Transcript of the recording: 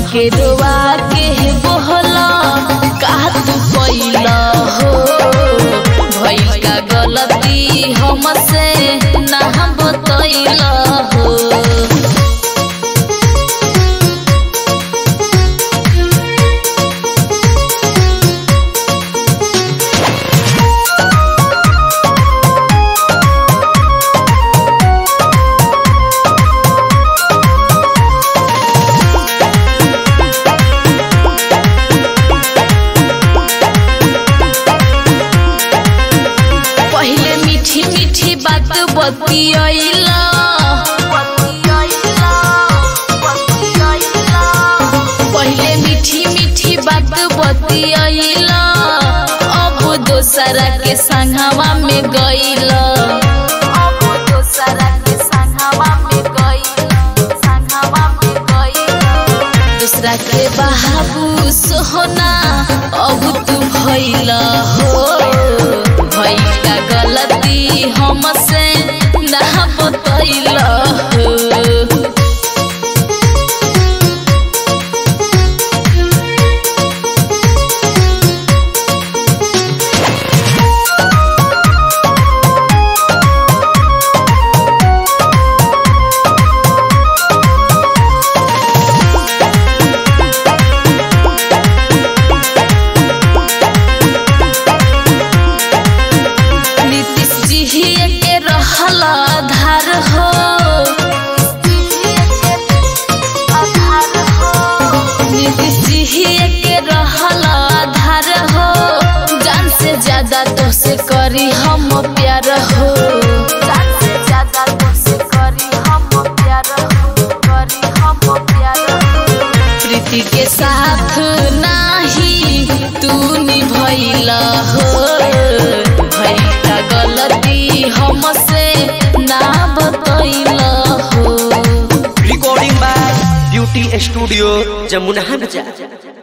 हमके रोवा के बोहला का तू कैला हो भइल का गलती हमसे ना बतैला हो पहले मीठी मीठी बात बतियैला पहले मीठी मीठी बात बतियैला अब दोसरा के संगवा में गईला अब दोसरा के संगवा में गईला संगवा में गईला दूसरा के बाबू सोहना अब तू भइला हो भइल का गलती हमसे ना बतैला हो नीतीश जी के रहल आधार हो नीतीश जी के रहल आधार हो जान से ज्यादा तो से करी हम प्यार हो जान से ज्यादा तो से करी हम प्यार हो करी हम प्यार हो प्रीति के साथ नाही तू निभैला हो भइल का गलती हमसे ना बतैला हो recording by beauty studio Jamuna बाजार